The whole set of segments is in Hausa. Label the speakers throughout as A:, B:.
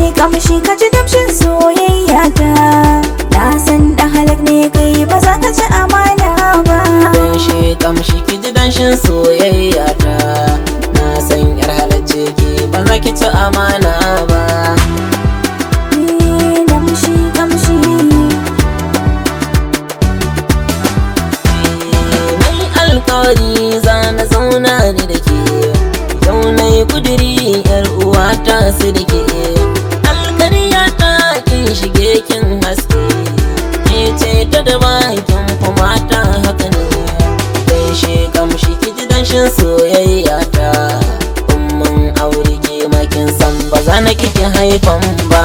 A: kamshi ka ji damshin soyayya ta na san da halak ne kai ba za ka ci amana ba
B: Kamshi kamshi ki ji danshin soyayya ta Na san yar halacce ki ba za ki ci amana ba
A: Eh, damshi kamshi
B: Nai alkawari za na zauna ni da ke Yau na yi kudiri yar uwata su da ke Alkariya ta kin shige kin haske Ke ce ta da bakin mata haka ne Gaishe kamshi ki ji danshin soyayya ta Umman aure ke makin san ba za na kike haifan ba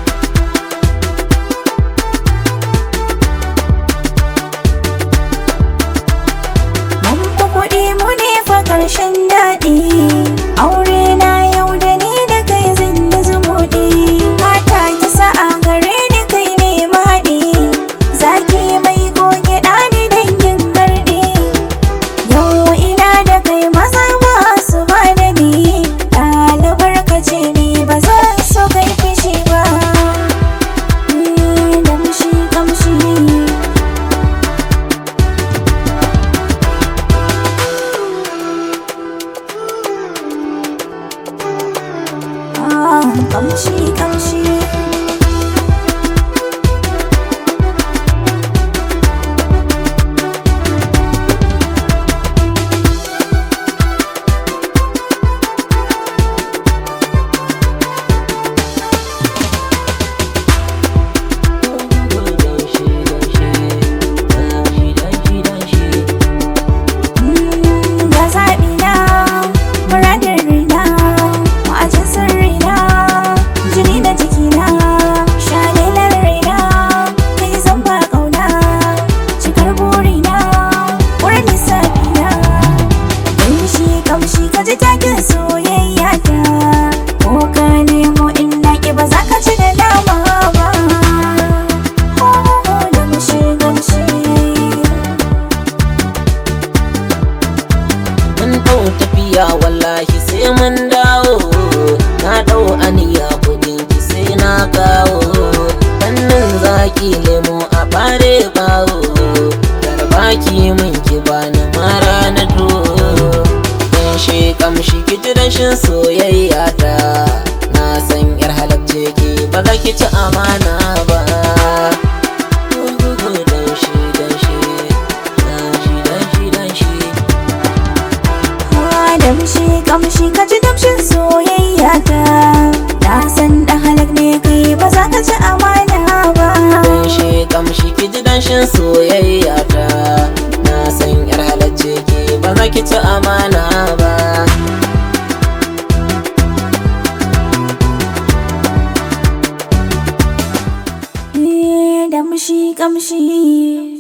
A: mun fi kuɗi mu ne fa ƙarshen daɗi aure na yau da ni da kai zan yi zumuɗi mata ki sa'a gare ni kai ne maɗi zaki mai goge ɗani dangin garɗi yau ina da kai maza ba su ba da ni ɗalibar ka ce ni ba za su kai fishi ba Ni damshi kamshi Ah, kamshi kamshi Mm, ga zaɓi na muradin rina ma'ajin sirrina jini da jikina shalilar raina kai zan ba ƙauna cikar burina wurin lissafina kamshi kamshi ka ji takin soyayya ta ko ka nemo in naƙi ba za ka ci da dama ba Oh, damshi damshi
B: Mun ɗau tafiya wallahi sai mun dawo Na ɗau aniya kudin ki sai na kawo Fannin zaki lemo a bare bawo Garbaki min ki bani mara na to Ganshe kamshi ki ji rashin soyayya ta Na san yar halacce ki ba za ki ci amana ba Danshe danshe Danshe danshe danshe
A: damshi kamshi ka ji damshin soyayya ta na san da halak ne kai ba za ka ci amana ba
B: Ganshe kamshi ki ji danshin soyayya ta Na san yar halacce ki ba za ki ci amana ba
A: Eh, damshi kamshi